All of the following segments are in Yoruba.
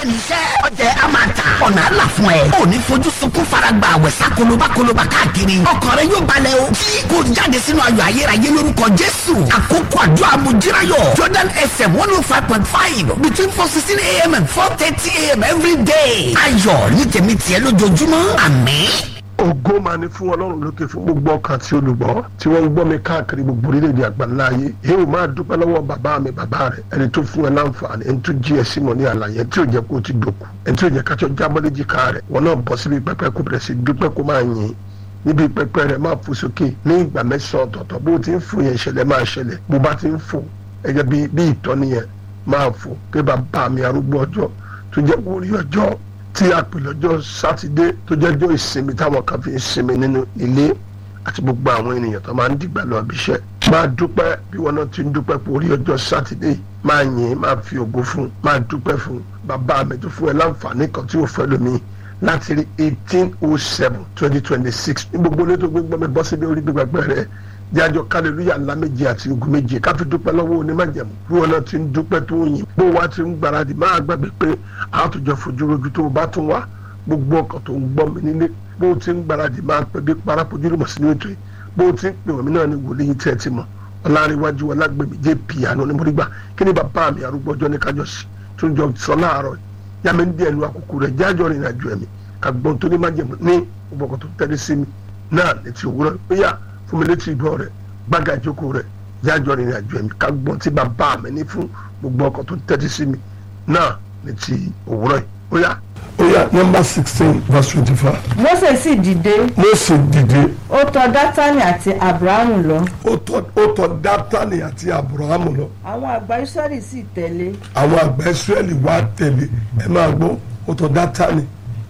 níṣẹ́ ọjẹ́ a máa ta ọ̀nà àlà fún ẹ ò ní fojú sunkún faragba àwẹ̀sà kolobá kolobá káàkiri ọkàn rẹ yóò balẹ̀ o tí kò jáde sínú ayọ̀ ayérayé lórúkọ jésù àkókò àdúrà amújírayọ̀ jordan fm one oh five point five between four sixteen a.m. and four thirty a.m. every day ayọ̀ ní tèmi tiẹ̀ lójoojúmọ́ àmín ògo máa ní fún ọlọ́run lókè fún gbogbo ọkàn tí olùgbọ́ tí wọ́n ń gbọ́ mi káàkiri gbogbo orílẹ̀-èdè àgbáńlá ayé èyí ò máa dúpẹ́ lọ́wọ́ bàbá mi bàbá rẹ̀ ẹni tó fún ẹ láǹfààní ẹni tó jí ẹ símọ̀ ní àlàyé tí ò jẹ́ kó o ti dòkú ẹni tí ò jẹ́ kájọ jábọ́ léjìká rẹ̀ wọn náà bọ́ síbi pẹpẹ kó bẹ̀rẹ̀ sí dúpẹ́ kó máa yìn níbi pẹpẹ rẹ̀ máa fò sókè ní ìgbà mẹ́sàn-án ọ̀tọ̀ọ̀tọ̀ bó ti ń fò yẹn ìṣẹ̀lẹ̀ máa ṣẹlẹ̀ bó bá ti ń fò ẹgẹ́ bí bí ìtọ́ni yẹn máa fò pé bàbá mi arúgbó ọjọ́ tó jẹ́ kó rí ọjọ́ tí a pè lọ́jọ́ sátidé tó jẹ́jọ́ ìsinmi táwọn kan fi ń sinmi nínú ilé àti gbogbo àwọn ènìyàn tó máa ń dìgbà lọ bí iṣẹ́. máa dúpẹ́ bí wọn náà ti ń dúpẹ́ pé orí ọjọ́ sátidé máa yìn máa fi ògo fún máa dúpẹ́ fún bàbá mi tó fún ẹ láǹfààní kan tí ò fẹ́ lómi láti rí eighteen oh seven twenty twenty six ní gbogbo ilé tó gbé gbọ́ mi bọ́ síbi orí gbígbàgbẹ́ rẹ̀ jájọ kálẹ̀lúyà ńlá méje àti ogun méje káfí dúpẹ́ lọ́wọ́ onímọ̀jẹ̀mú bí wọn náà ti ń dúpẹ́ tó ń yìn bó wa ti ń gbáradì máa gbàgbé pé àtúnjọ fojú rojú tó o bá tún wá gbogbo ọkàn tó ń gbọ́ mi nílé bó o ti ń gbáradì máa pẹ́ bí parapojú lùmọ̀ sínú ètò yìí bó o ti ń pè wọ́n mi náà ní wòlé yìí tẹ́ ẹ ti mọ̀ ọláríwájú ọlágbèmí jẹ́ piano ní mọ́rígbà kí ni bàbá mi arúgbó ọjọ́ ní kájọ sí tó ń jọ sọ láàárọ̀ yá mi ń dí ẹnu àkókò rẹ̀ jájọ́ rìn àjò ẹ̀mí kàgbọ́n tó ní májẹ̀mú ní gbogbo ọkàn tó tẹ́lẹ̀ sí mi náà létí òwúrọ̀ ó yá fún mi létí ìgbọ́ rẹ̀ gbága ìjókòó rẹ̀ jájọ́ rìn àjò ẹ̀mí kàgbọ́n tí bàbá mi ní fún gbogbo ọkàn tó tẹ́lẹ̀ sí mi náà létí òwúrọ̀ yìí ó yá. ó yá nọmba sixteen verse twenty five. Mósè sì dìde Mósè dìde ó tọ̀ dátánì àti abrahamu lọ ó tọ̀ ó tọ̀ dátánì àti abrahamu lọ àwọn àgbà israẹli sì tẹ̀lé àwọn àgbà israẹli wá tẹ̀lé ẹ máa gbọ́ ó tọ̀ dátánì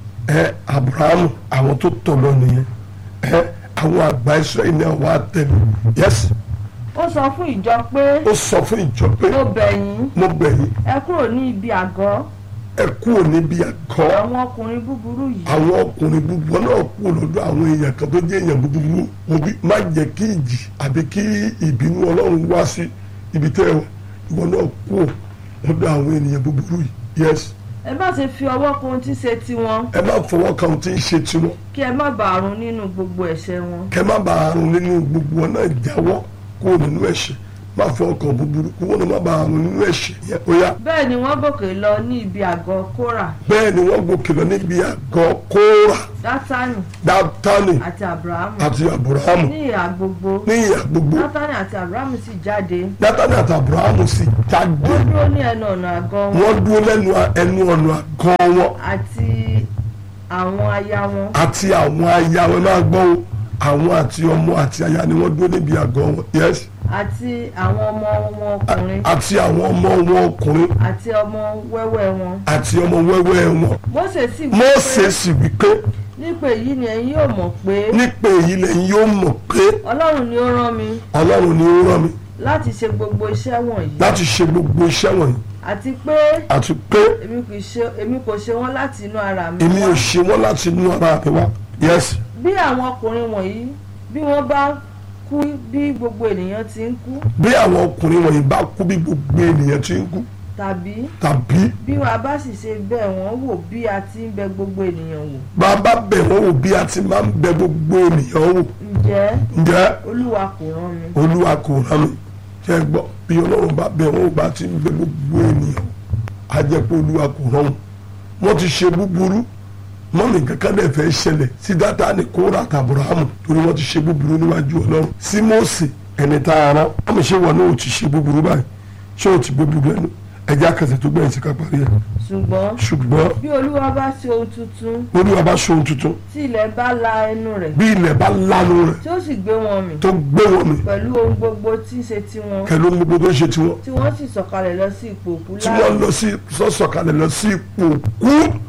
ẹ abrahamu àwọn tó tọ̀ lọ nìyẹn ẹ àwọn àgbà israẹli náà wá tẹ̀lé yẹsì ó sọ fún ìjọ pé ó sọ fún ìjọ pé mo bẹ̀ yín mo bẹ̀ yín ẹ kúrò ní ibi àgọ́ ẹ kúrò níbi àgọ́ àwọn ọkùnrin búburú yìí àwọn ọkùnrin búburú náà kú lọ́dọ̀ àwọn èèyàn kan tó jẹ́ èèyàn búburú mo bí má jẹ́ kí ìjì àbí kí ìbínú ọlọ́run wá sí ibi tẹ́ ẹ wà ìwọ náà kú lọ́dọ̀ àwọn ènìyàn búburú yìí yes ẹ má ṣe fi ọwọ́ kan ohun tí ṣe tiwọn ẹ má fọwọ́ kan tí ń ṣe tiwọn kí ẹ má bàa run nínú gbogbo ẹ̀ṣẹ̀ wọn kẹ má bàa rún nínú gbogbo wọn náà jáwọ́ kúrò nínú ẹ̀ṣẹ̀ má fọwọ́ kan búburú kí wọn náà má bàa rún nínú ẹ̀ṣẹ̀ yẹn ó yá bẹ́ẹ̀ ni wọ́n gòkè lọ ní ibi àgọ́ kórà bẹ́ẹ̀ ni wọ́n gòkè lọ níbi àgọ́ kóra dátánì dátánì àti abrahamu àti aburahamu ní ìhà gbogbo ní ìyà gbogbo dátánì àti abrahamu sì jáde dátánì àti aburahamu sì jáde wọ́n dúró ní ẹnu ọ̀nà àgọ́ wọn wọ́n dúró lẹ́nu ẹnu ọ̀nà àgọ́ wọn àti àwọn aya wọn àti àwọn aya wọn máa gbọ́ o àwọn àti ọmọ àti aya ni wọ́n dúró níbi àgọ́ wọn yes àti àwọn ọmọ wọn ọkùnrin àti àwọn ọmọ wọn ọkùnrin àti ọmọ wẹ́wẹ́ wọn àti ọmọ wẹ́wẹ́ wọn Mósè sì wí Mósè pé sì wí pé nípa èyí ni ẹ̀yin yóò mọ̀ pé nípa èyí lẹ́yìn yóò mọ̀ pé ọlọ́run ni ó rán mi ọlọ́run ni ó rán mi láti ṣe gbogbo iṣẹ́ wọ̀nyí láti ṣe gbogbo iṣẹ́ wọ̀nyí àti pé àti pé èmi kò ṣe èmi kò ṣe wọ́n láti inú ara mi èmi wá ò ṣe wọ́n láti inú ara mi wá yes bí àwọn ọkùnrin wọ̀nyí bí wọ́n bá kú bí gbogbo ènìyàn ti ń kú bí àwọn ọkùnrin wọ̀nyí bá kú bí gbogbo ènìyàn ti ń kú tàbí tàbí bí wàá bá sì ṣe bẹ̀ wọ́n wò bí a ti ń bẹ̀ gbogbo ènìyàn wò bàbá bẹ̀ wọ́n wò bí a ti máa ń bẹ̀ gbogbo ènìyàn wò ǹjẹ́ ǹjẹ́ olúwa kò rán mi olúwa kò rán mi ṣe gbọ́ bí ọlọ́run bá bẹ̀ wọ́n wò bá ti ń bẹ̀ gbogbo ènìyàn wò á jẹ́ pé olúwa kò rán wọn wọ́n ti ṣe búburú mọ́mì kankan dẹ̀ fẹ́ ṣẹlẹ̀ sí Dátánì Kórà àti Ábúráhámù torí wọ́n ti ṣe búburú níwájú ọlọ́run sí Mósè ẹni tá a rán àmì ṣé wọn náà ò ti ṣe búburú báyìí ṣé ò ti gbé búburú ẹnu ẹjẹ́ akẹ́sẹ̀ tó gbẹ̀yìn sí ká parí ẹ̀ ṣùgbọ́n ṣùgbọ́n bí olúwa bá ṣe ohun tuntun olúwa bá ṣe ohun tuntun tí ilẹ̀ bá la ẹnu rẹ̀ bí ilẹ̀ bá lanu rẹ̀ tí ó sì gbé wọn mì tó gbé wọn mi pẹ̀lú ohun gbogbo tí ń ṣe tiwọn kẹló ń gbogbo tó ń ṣe tiwọn tí wọ́n sì sọ̀kalẹ̀ lọ sí ipò òkú tí wọ́n lọ sí sọ́sọ̀kalẹ̀ lọ sí ipò kú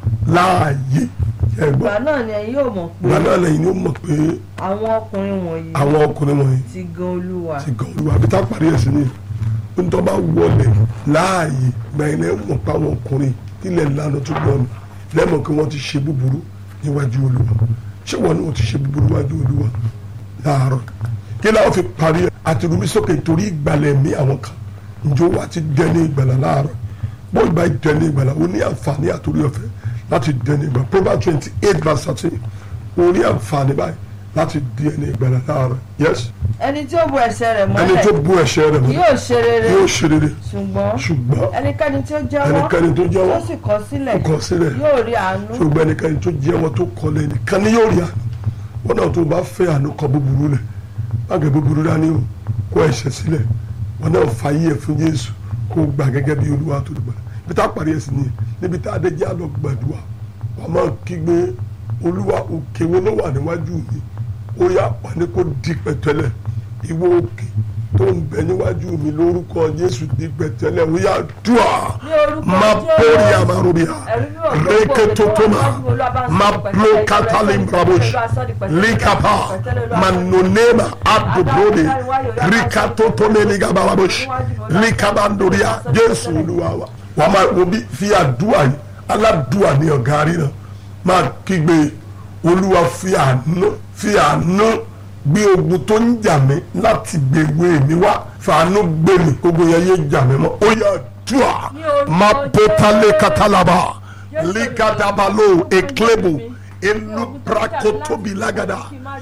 láàyè ẹ̀gbọ́n ìgbà náà ni ẹ̀yin yóò mọ̀ pé ìgbà náà lẹ́yìn ni ó mọ̀ pé àwọn ọkùnrin wọ̀nyí àwọn ọkùnrin wọ̀nyí ti gan olúwa ti gan olúwa àbí tá a parí ẹ̀ sí ni ntọ́ bá wọlé láàyè gbẹ̀yìn lẹ́yìn mọ̀ pé àwọn ọkùnrin ilẹ̀ lánàá tó gbọ́ mi lẹ́mọ̀ pé wọ́n ti ṣe búburú níwájú olúwa ṣé wọn náà ti ṣe búburú níwájú olúwa láàárọ̀ kí láwọn fi parí ẹ̀ àti rúbí sókè torí ìgbàlẹ̀ mi àwọn kan njó wa ti dẹ́ ní ìgbàlẹ̀ láàárọ̀ bọ́ọ̀ ìgbà ìdẹ́ni ìgbàlá o ní àǹfààní àtòrí ọ̀fẹ́ láti dẹ́ni ìgbà proverbs twenty eight verse thirteen o ní àǹfààní báyìí láti di ẹni ìgbàlá láàárọ̀ yes ẹni tí ó bu ẹ̀ṣẹ̀ rẹ̀ ẹni tó mọ́lẹ̀ bú ẹ̀ṣẹ̀ rẹ̀ mọ́ yóò ṣe rere yóò ṣe rere ṣùgbọ́n ṣùgbọ́n ẹnikẹ́ni tí ó jẹ́wọ́ ẹnikẹ́ni tó jẹ́wọ́ tó sì kọ̀ sílẹ̀ kọ̀ sílẹ̀ yóò rí àánú ṣùgbọ́n ẹnikẹ́ni tó jẹ́wọ́ tó kọlẹ̀ nìkan ni yóò rí àánú wọn náà tó bá fẹ́ àánú kọ búburú lẹ̀ báàgì búburú dání o kó ẹ̀ṣẹ̀ sílẹ̀ wọn náà fà yí ẹ̀ fún Jésù kó gbà gẹ́gẹ́ bí Olúwa tó dùgbà níbi tá a parí ẹ̀sìn nìyẹn níbi tá a dé jẹ́ àlọ́ gbàdúrà wọn máa kígbe Olúwa òkè wo ló wà níwájú mi ó yá wà ní kó di pẹ̀tẹ́lẹ̀ ìwọ òkè tó ń bẹ níwájú mi lórúkọ Jésù di pẹ̀tẹ́lẹ̀ ó yá dùà Ní orúkọ má Jésù. bórí àmàrúbíà Ẹ̀rí náà ló reketotoma gbogbo Olúwa bá ń sọ ma pẹ̀tẹ́lẹ̀, blokatali Olúwa brabosh sọ di pẹ̀tẹ́lẹ̀, likapa pẹ̀tẹ́lẹ̀, Olúwa sọ di manonema adobrode rikatotome ligabarabosh likabandoria Jésù Olúwa wa wàá máa wo bí fi àdúrà yìí aládùúà ní ọ̀gá rí náà máa kígbe Olúwa fi àánú fi àánú gbé ogun tó ń jà mí láti gbèwé mi wá fàánú gbé mi gbogbo yẹn yé jà mí mọ́ ó yà dùà má pótálé katalaba ligadabalo eklebo eluprakotobi lagada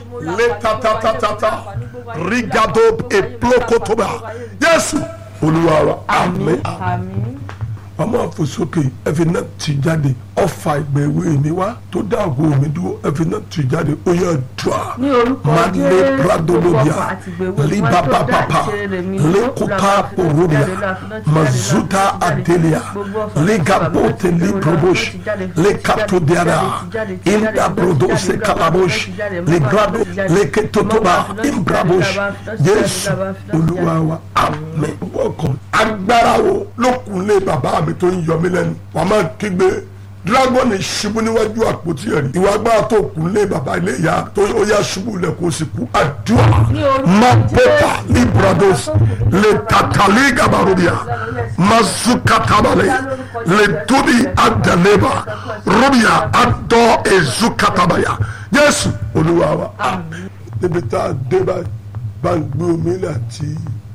letatatata rigado eplokotoba Jésù Olúwa wa àmín àmín ọmọ àfosókè ẹfi náà ti jáde ọfà ìgbẹ̀wé mi wá tó dá ògo mi dúró ẹfi náà ti jáde ó yẹ dùà ní orúkọ mane Jésù, pradolobia gbogbo ọkọ̀ àti ìgbèwé libababapa wọn tó dá ìṣeré mi dúró, lekuta Olúwa fi náà ti porobia jáde, Olúwa fi náà ti jáde, mazuta Olúwa fi náà ti jáde. adelia Gbogbo ọkọ̀ legabote àti ìgbèwé librobosh wọn tó jáde, fi náà ti jáde, lekatodiara fi jáde, fi jáde, inda fi jáde, brodose fi jáde, kalabosh fi jáde, fi jáde, legrado fi jáde, leketotoba fi jáde, imbrabosh fi jáde, fi jáde, Jésù fi jáde, fi jáde. Olúwa wa àmín wọkàn agbára wo lókunlé bàbá mi tó ń yọ mí lẹ́nu wàá máa kígbe dragoni ṣubú níwájú àpótí ẹ̀rí ìwà agbára tó kúnlé bàbá ilé ìyá tó ó yá ṣubú lẹ̀ kó sì kú àdúrà Ní orúkọ mapota Jésù. librados le tatali gabarubia mazukatabale le tubi adaleba rubia adọ ezukatabaya Jésù Olúwa wa àmín níbi tá a dé báyìí bá ń gbé omi ilẹ̀ àti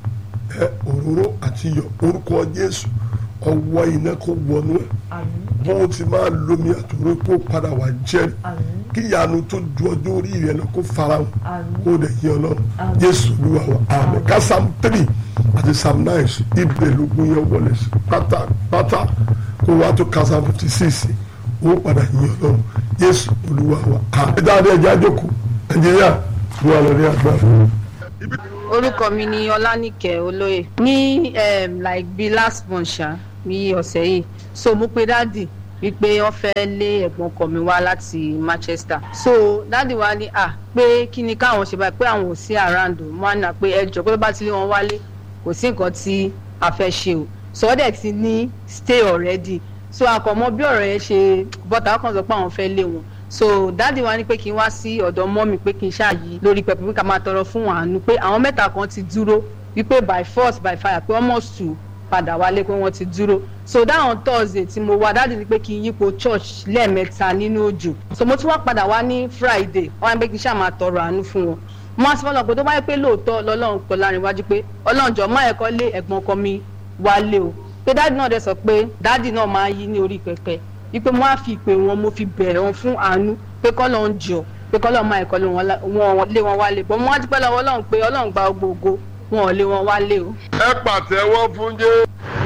ẹ òróró àti iyọ̀ orúkọ Jésù ọwọ́ iná kó wọnú ẹ̀ àmín bó ti máa lomi àtòrò kó padà wá jẹ́rìí àmín kí ìyanu tó ju ọjọ́ orí rẹ lọ kó farahàn Àmín. kó dẹ̀ yé ọlọ́run Àmín. Jésù Olúwa wa àmín ká psalm three àti psalm nine sí ibẹ̀ lógún yẹn wọlé sí pátápátá kó wá tó ká psalm fifty six ó padà yé ọlọ́run Jésù Olúwa wa àmín. ẹ dáadé ẹjẹ àjòkó nàìjíríà ló wà lórí àgbà. orúkọ mi ni ọlánìkẹ́ olóyè ní um, like bí last month ṣá bí ọ̀sẹ̀ yìí so mo pe dáàdì wípé wọ́n fẹ́ lé ẹ̀gbọ́n ọkọ mi wá láti Manchester so dáàdì wa ní à pé kí ni káwọn ṣe báyìí pé àwọn ò sí around o wọ́n á nà pé ẹjọ́ pé tó bá ti lé wọn wálé kò sí nǹkan tí a fẹ́ ṣe o so wọ́n dẹ̀ ti ní stay already so àkọ́mọ́ bí ọ̀rọ̀ yẹn ṣe bọ́tà ọkàn sọ pé àwọn fẹ́ lé wọn so dáàdi wa ní pé kí n wá sí ọ̀dọ̀ mọ́mì pé kí n ṣáàyí lórí pẹpẹ pé ká máa tọrọ fún àánú pé àwọn mẹ́ta kan ti dúró wípé by force by fire pé almost two padà wálé pé wọ́n ti dúró so dáhùn thursday tí mo wá dáàdi ní pé kí n yípo church lẹ́ẹ̀mẹ́ta nínú òjò so mo tún wá padà wá ní friday wọ́n á ní pé kí n ṣáà máa tọrọ àánú fún wọn mo á sọ fọlọ́ pé tó bá yẹ pé lóòótọ́ lọ́lọ́run pọ̀ láàrin iwájú pé ọlọ́run jọ má ẹ̀kọ́ lé ẹ̀gbọ́n ọkọ mi wálé o pé dáàdi náà dẹ̀ sọ pé dáàdi náà máa yí ní orí pẹpẹ wípé mo á fi ìpè wọn mo fi bẹ̀rẹ̀ wọn fún àánú pé kọ́lọ́ ń jọ pé kọ́lọ́ máa ẹ̀kọ́ lé wọn lá- wọn lé wọn wálé bọ́n mo á dúpẹ́ lọ́wọ́ ọlọ́run pé ọlọ́run gba gbogbo wọn ò lé wọn wálé o. ẹ pàtẹ́wọ́ fún jẹ́.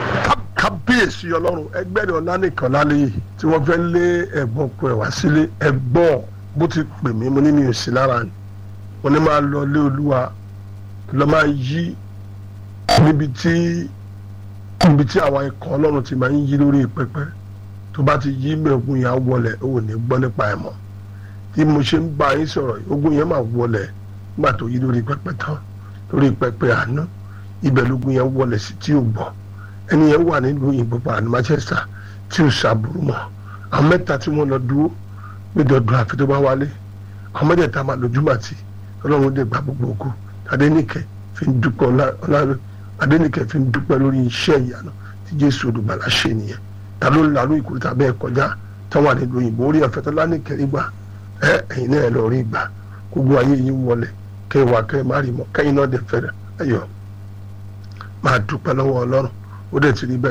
kábíyèsí ọlọ́run ẹgbẹ́ rẹ̀ ọ̀lànìkan lálẹ́ yìí tí wọ́n fẹ́ lé ẹ̀gbọ́n ọkọ ẹ̀ wá sílé ẹ̀gbọ́n bó ti pè mí mo ní mi ò sí lára ni mo ní máa lọ lé olúwa lọ máa yí níbi tí níbi tí àwọn ikọ̀ ọlọ́run ti máa ń yí lórí pẹpẹ tó bá ti yí mẹ́gun yẹn á wọlé ó ní gbọ́ nípa ẹ̀ mọ́ tí mo ṣe ń bá yín sọ̀rọ̀ yìí, ogun yẹn máa wọlé nígbà tó yí lórí pẹpẹ tán lórí pẹpẹ àná ibẹ̀ lógun yẹn wọlé sí tí ò gbọ́ ẹni yẹn wà nílùú òyìnbó pa ní Manchester tí ò ṣàbùrù mọ́ àwọn mẹ́ta tí wọ́n lọ dúró pé dandan àfi tó bá wálé àwọn mẹ́tẹ̀ẹ̀ta máa lójúmọ̀ àti ọlọ́run dẹ̀ gba gbogbo ògo Adéníkẹ́ fi ń dúpẹ́ ọlá- ọlá Adéníkẹ́ fi ń dúpẹ́ lórí iṣẹ́ ìyanu tí Jésù olùgbàlà ṣe nìyẹn ta ló ń larú ìkúrúta bẹ́ẹ̀ kọjá táwọn wà nílùú òyìnbó orí ọ̀fẹ́ tó lánìkẹ́ rí gbà ẹ ẹ̀yin náà lọ rí gbà gbogbo ayé yín wọlé kẹ́ wà kẹ́ má rí mọ́ kẹ́yìn náà dẹ̀ fẹ́rẹ̀ ayọ̀ máa dúpẹ́ lọ́wọ́ ọlọ́run ó dẹ̀ ti rí bẹ́ẹ̀ o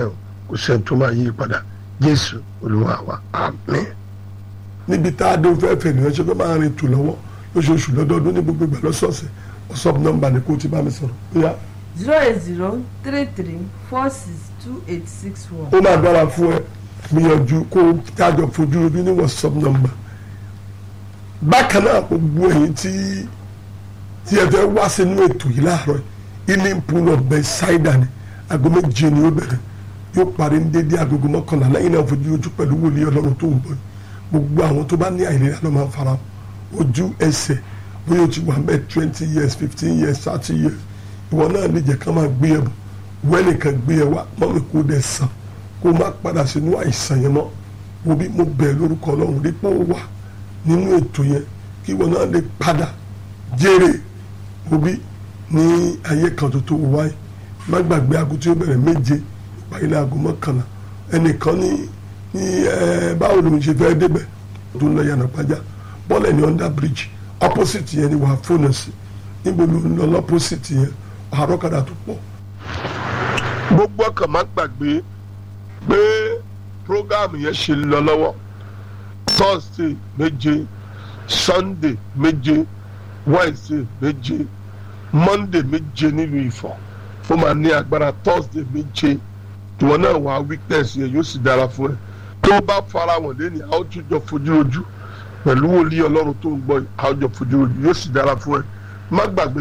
kò sẹ́ni tó máa yí padà jésù olúwa wa àmín. níbi tá a dé fẹ́ fẹ́ nìyẹn ṣe fẹ́ máa rìn tù lọ́wọ́ lóṣooṣù lọ́dọọdún ní gbogbo ìgbà lọ́sọ̀ọ̀sẹ̀ whatsapp nọ́mbà ni kò ti bá mi sọ̀rọ̀ bóyá zero eight zero three three four six two eight six one. ó máa dára fún ẹ gbìyànjú kó o tájọ fojú ojú ní whatsapp nọ́mbà bákan náà gbogbo ẹ̀yin tí tí ẹ fẹ́ wá sínú ètò yìí láàárọ̀ healing pool of Bethesda ni aago méje ni ó bẹ̀rẹ̀ yóò parí ní dédé agogo mọ́kànlá lẹ́yìn náà fojú ojú pẹ̀lú wòlíì ọlọ́run tó ń bọ̀ gbogbo àwọn tó bá ní àìlera ló máa fara ojú ẹsẹ̀ bóyá o ti wà bẹ́ẹ̀ twenty years fifteen years thirty years ìwọ náà lè jẹ́ ká máa gbé ẹ bọ̀ wẹ́nìkan gbé ẹ wá mọ́mí kó dẹ̀ sàn kó má padà sínú àìsàn yẹn mọ́ mo bí mo bẹ̀ lórúkọ ọlọ́run rí pé ó wà nínú ètò yẹn kí ìwọ náà lè padà jèrè mo bí ní ayé kan tó tó wáyé má gbàgbé aago tí ó bẹ̀rẹ̀ méje ìparí ní aago mọ́kànlá ẹnìkan ní ní ẹ báwo ló ń ṣe fẹ́ débẹ̀ tó ń lọ yànnà pàjá bọ́ọ̀lù ní under bridge opposite yẹn ni wàá fóònù sí níbo ló ń lọ lọ́pọ̀sìtì yẹn àrọ́kadà tó pọ̀. gbogbo ọkàn má gbàgbé pé program yẹn ṣe lọ lọ́wọ́ thursday méje sunday méje wednesday méje monday méje nílùú ifọ̀ ó máa ní agbára thursday méje ìwọ náà wà weakness yẹn yóò sì dára fún ẹ tó bá fara wọn lẹ́ni a ó tún jọ fojú ojú pẹ̀lú wòlíì ọlọ́run tó ń gbọ́ yìí a ó jọ fojú ojú yóò sì dára fún ẹ má gbàgbé